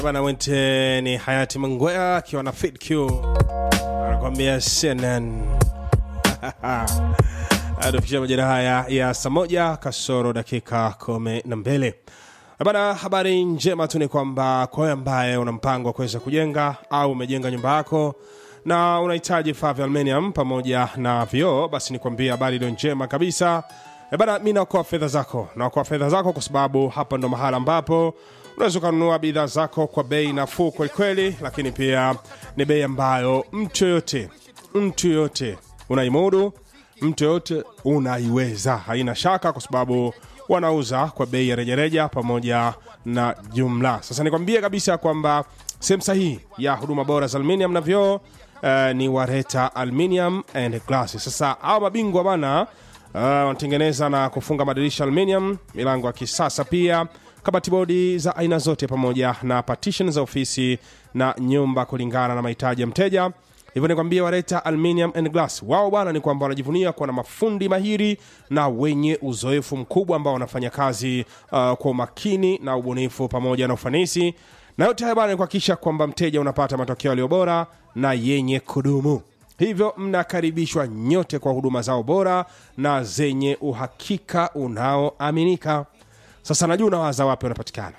bana wente ni hayati mangwea akiwa na fit q anakwambia cnn atufikisha majira haya ya saa moja kasoro dakika kumi na mbili bana habari njema tu ni kwamba kwa wewe ambaye una mpango wa kuweza kujenga au umejenga nyumba yako na unahitaji vifaa vya aluminium pamoja na vioo basi nikwambia habari iliyo njema kabisa E bana mi naokoa fedha zako naokoa fedha zako kwa sababu hapa ndo mahala ambapo unaweza ukanunua bidhaa zako kwa bei nafuu kwelikweli lakini pia ni bei ambayo mtu yoyote mtu yoyote unaimudu mtu yoyote unaiweza haina shaka kwa sababu wanauza kwa bei ya rejareja pamoja na jumla sasa nikwambie kabisa kwamba sehemu sahihi ya huduma bora za aluminium na vyoo uh, ni wareta aluminium and glass sasa hawa mabingwa bana uh, wanatengeneza na kufunga madirisha aluminium milango ya kisasa pia kabati bodi za aina zote pamoja na partition za ofisi na nyumba kulingana na mahitaji ya mteja hivyo nikwambia wareta aluminium and glass wao bwana ni kwamba wanajivunia kuwa na mafundi mahiri na wenye uzoefu mkubwa ambao wanafanya kazi uh, kwa umakini na ubunifu pamoja na ufanisi na yote haya bwana ni kuhakikisha kwamba mteja unapata matokeo yaliyo bora na yenye kudumu hivyo mnakaribishwa nyote kwa huduma zao bora na zenye uhakika unaoaminika sasa najua unawaza wapi wanapatikana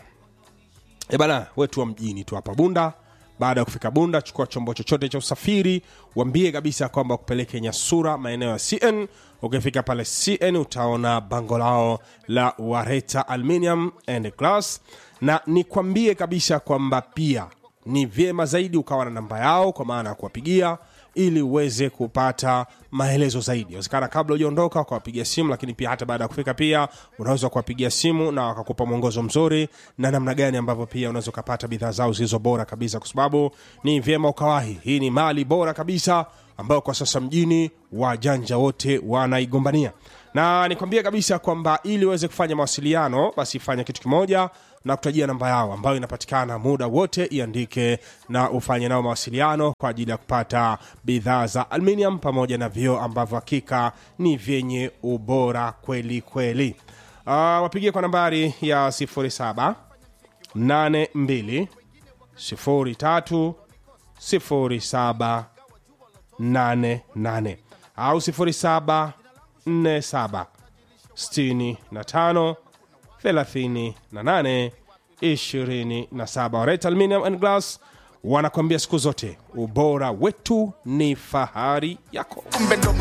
e bana wetu wa mjini tu hapa bunda baada ya kufika bunda chukua chombo chochote cha usafiri wambie kabisa kwamba kupeleke nyasura maeneo ya cn ukifika pale cn utaona bango lao la wareta aluminium and glass na nikwambie kabisa kwamba pia ni vyema zaidi ukawa na namba yao kwa maana ya kuwapigia ili uweze kupata maelezo zaidi inawezekana kabla hujaondoka ukawapigia simu lakini pia hata baada ya kufika pia unaweza kuwapigia simu na wakakupa mwongozo mzuri na namna gani ambavyo pia unaweza ukapata bidhaa zao zilizo bora kabisa kwa sababu ni vyema ukawahi hii ni mali bora kabisa ambayo kwa sasa mjini wajanja wote wanaigombania na nikwambie kabisa kwamba ili uweze kufanya mawasiliano basi fanya kitu kimoja na kutajia namba yao ambayo inapatikana muda wote iandike na ufanye nao mawasiliano kwa ajili ya kupata bidhaa za aluminium pamoja na vioo ambavyo hakika ni vyenye ubora kweli kweli uh, wapigie kwa nambari ya 07 82 03 07 88 au 07 47 65 38 27 Wareta Aluminium and Glass wanakwambia siku zote ubora wetu ni fahari yako Kumbe ndo